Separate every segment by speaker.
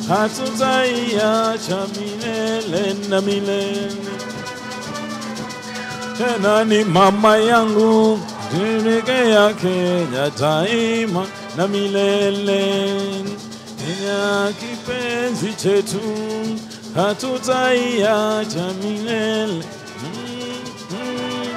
Speaker 1: hatutaiacha milele na milele. Tena ni mama yangu tuelekea Kenya daima na milele. Kenya kipenzi chetu hatutaiacha milele. Mm, mm.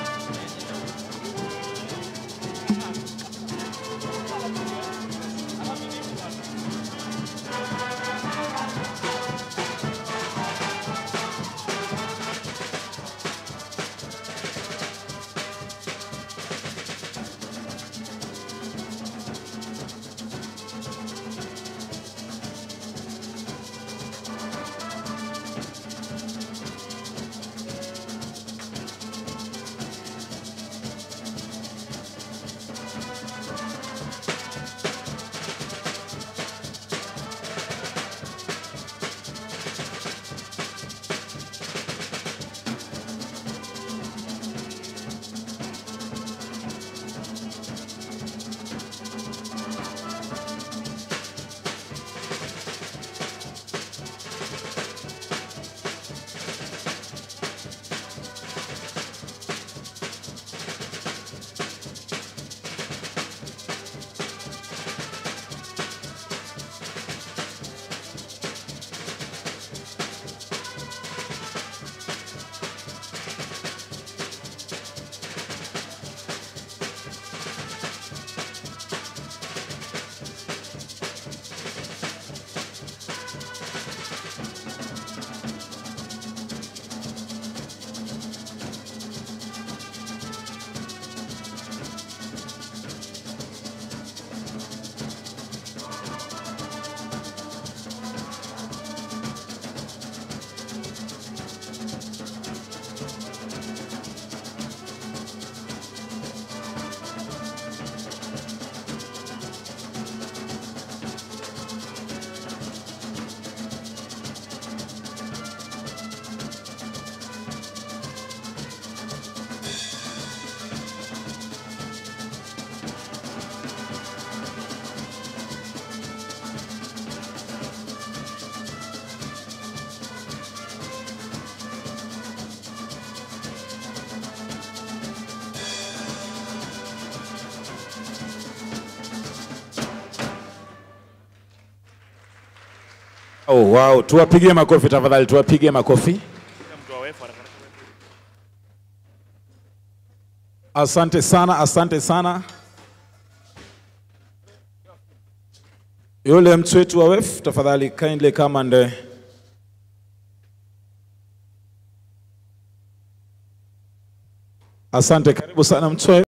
Speaker 1: Oh, wow. Tuwapigie makofi tafadhali, tuwapigie makofi. Asante sana, asante sana. Yule mtu wetu wa WEF tafadhali kindly come and uh, Asante, karibu sana mtu wa